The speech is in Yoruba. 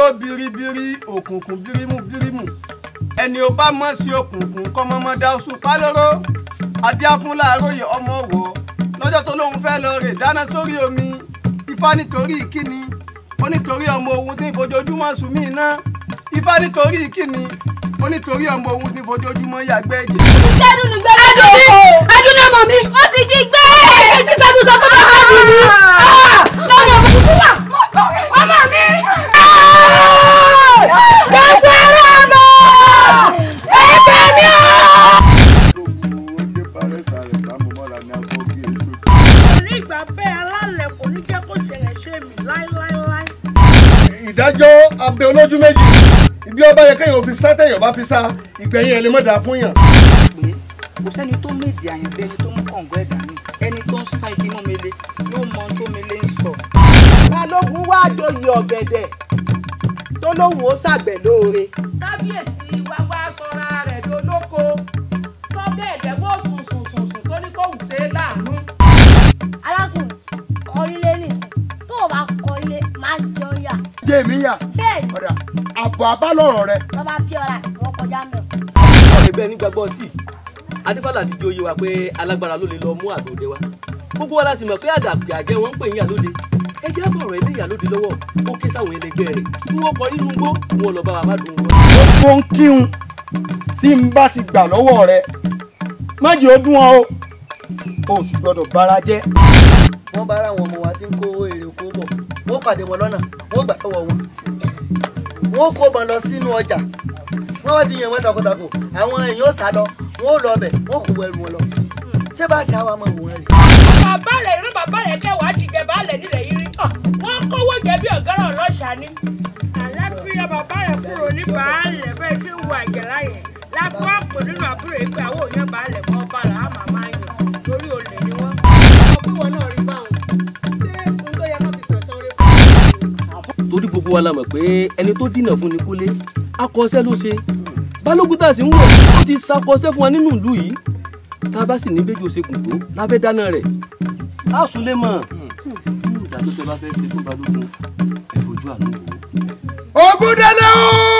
igbó biribiri òkùnkùn birimu birimu ẹni ò bá mọ̀ sí òkùnkùn kọ́mọ́mọ́ dá oṣù pálóró adíáfún láàárọ̀yè ọmọ wọ̀ lọ́jọ́ tó lóun fẹ́ lọ rè dáná sórí omi ifá nítorí kíni ó nítorí ọmọ òun tí ń fojoojúmọ́ sùn mí iná ifá nítorí kíni ó nítorí ọmọ òun tí ń fojoojúmọ́ yàgbẹ́ ẹ̀jẹ̀. Jẹ́dùn ní gbẹ́dọ̀ tó kò. Adúlé ọmọ mi. Ó ti jí gbé. Èyí ti sẹ́dùn sọ fún bàbá mi ni. Lọ́mọ mi kúkú wà. Ọmọ mi. Gbogbo ara lọ. Ẹgbẹ́ mi o. ní ìgbà bẹ́ẹ̀ alálẹ̀ kò ní jẹ́ kó ṣẹlẹ̀ ṣe mí láíláíláí. ìdájọ́ abẹ olójú méjì ibi ọba yẹ kéèyàn fi sá téèyàn bá fi sá ìgbẹ̀yìn ẹ̀ lè má dáa fún yàn. pé kò sẹ́ni tó méjì àyànfẹ́ ẹni tó mú kọ̀ǹgọ́ ẹ̀dá ní ẹni tó ń san igi mọ́ mele yóò mọ ohun tó mele ń sọ. balógun wá joyè ọ̀gẹ̀dẹ̀ tó lóun ó ṣàgbẹ̀ lóore. kábíyèsí wá wá sọra rẹ̀ dolóko tó bẹ́ẹ̀ jẹ́ bó sùn sùn sùn sùn tó ní kó wù sí láàánú. Arákùnrin kọrílé nì. Tó o bá kọrílé, máa jẹ ọyà. jẹ́ mi yà Bẹ́ẹ̀ni, ọ̀dà àbọ̀ abálọ̀rọ̀ rẹ. tó bá fi ọ̀rá ìwọ kọjá mẹ́. ọ̀rẹ́ bẹ́ẹ̀ nígbàgbọ́ tí adébálà ti di oyè wa pé alágbára ló lè lọ mú àgbòde wa gbogbo wa la sì mọ̀ pé àdàpè àjẹ́ wọn ń pè yín àlóde ẹ jẹ́ bọ̀rọ̀ ilé ìyàlóde lọ́wọ́ ó ké sáwọn ẹlẹgbẹ́ rẹ̀ kí wọ́n kọ nínú igbó kí wọ́n lọ bá wa bá dùn wọn. gbogbo ń kíhun tí n bá ti gbà lọ́wọ́ rẹ má jẹ́ ó dún ọ o o sì gbọ́dọ̀ bára jẹ́. wọ́n bá ráwọn ọmọ wa tí ń kó èrè oko bọ̀ wọ́n pàdé wọn lọ́nà wọ́n gbà tọwọ́ wọn wọ́n kó wọn lọ sínú ọjà wọ́n wá ti yàn wọ́n takotako àwọn èèyàn ó sá lọ wọ́n ó lọ ọbẹ̀ wọ́n kò wọ ẹrù wọn lọ ṣé bá ṣe àwọn ọmọ wọn rè. bàbá rẹ̀ irú bàbá rẹ̀ jẹ́ wàá ti jẹ baálẹ̀ nílẹ̀ yìí rí. wọ́n kówó jẹ bí ọ̀gáràn ọlọ́ṣà ni. àlàáfíà bàbá rẹ̀ kúrò ní baálẹ̀ bẹ́ẹ̀ tí ń wo àjẹlá yẹn láfi wá pò nínú àbúrò yìí pé àwọn òyìn baálẹ̀ mọ́ ọba là á màmá yàn torí olè ni wọ́n. ọgbẹ́ wọn náà rí báwọn ṣé ohun tó yẹ kó fi sọ̀tàn rẹ torí gbogbo wa la mọ̀ pé ẹni tó dínà fún ni kúlé akọ́ṣẹ́ ló ṣe balógun tá a sì ń wò ó ti ṣàkọsẹ́ fún wa nínú ìlú yìí tá a bá sì ní bẹ́jọ́ ṣe kù tó lábẹ́ dáná rẹ̀ á sùn lé mọ̀ ìdájọ́ tẹ bá fẹ́ ṣe fún balógun ẹ fojú àánú wò ó. ogun délé o.